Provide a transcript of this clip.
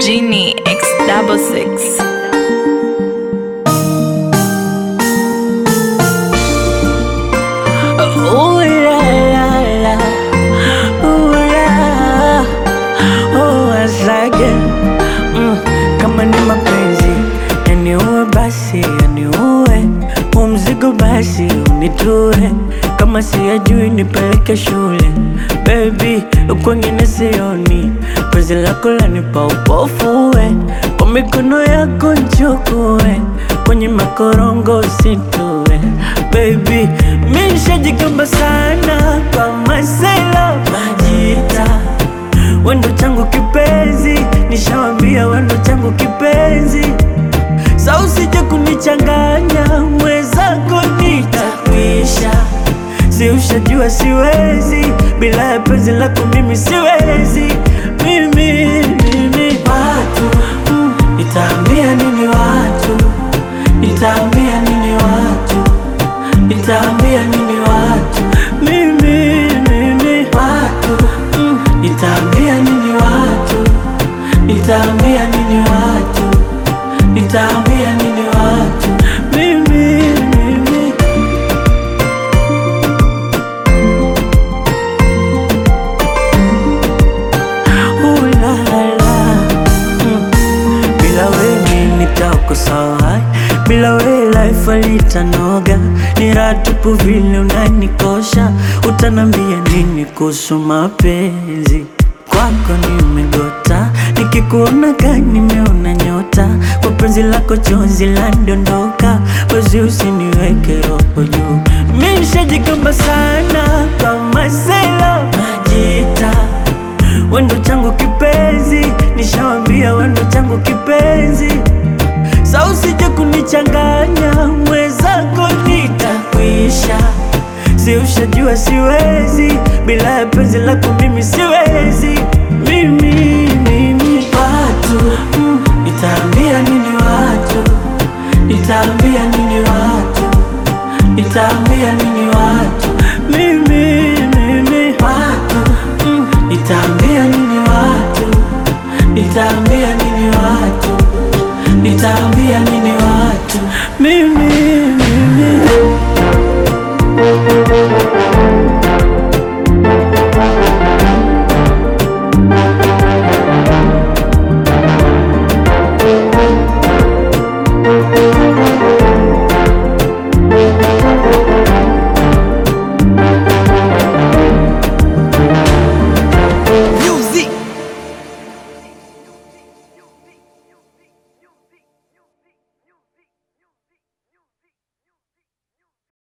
Genie X double six. Ooh la la la, ooh la, oh asage mm, kama ni mapenzi yaniue basi yaniue, huu mzigo basi unitue, kama siyajui nipeleke shule. Baby, kwengine sioni, penzi lako lanipa upofu we, kwa mikono yako nchukue, kwenye makorongo usitue. Baby, mi nishajigamba sana kwa masela majita wendo changu kipenzi, nishawambia wendo changu kipenzi, sa usije kunichanganya mwenzako, nitakwisha. Si ushajua siwezi bila ya penzi lako, mimi siwezi, mimi mimi. Watu mm, nitaambia nini watu, nitaambia nini watu, nitaambia nini watu, mimi mimi. Watu mm, nitaambia nini watu, nitaambia nini watu, nitaambia nini watu, mimi mimi. Ooh la la, mm. Bila wewe nitakosa, bila wewe life halitanoga. Ni raha tupu vile unanikosha, utanambia nini kuhusu mapenzi? Kwako nimegota, nikikuona ka nimeona nyota, kwa penzi lako chozi landondoka, wezi usiniweke roho juu. Mi nishajigamba sana kama sela majita wendo changu kipenzi, nishawambia wendo changu kipenzi, sa usije kunichanganya mwenzako, nitakwisha. Si ushajua siwezi bila ya penzi lako, mimi siwezi, mimi mimi. Watu mm, nitaambia nini watu, nitaambia nini watu, nitaambia nini watu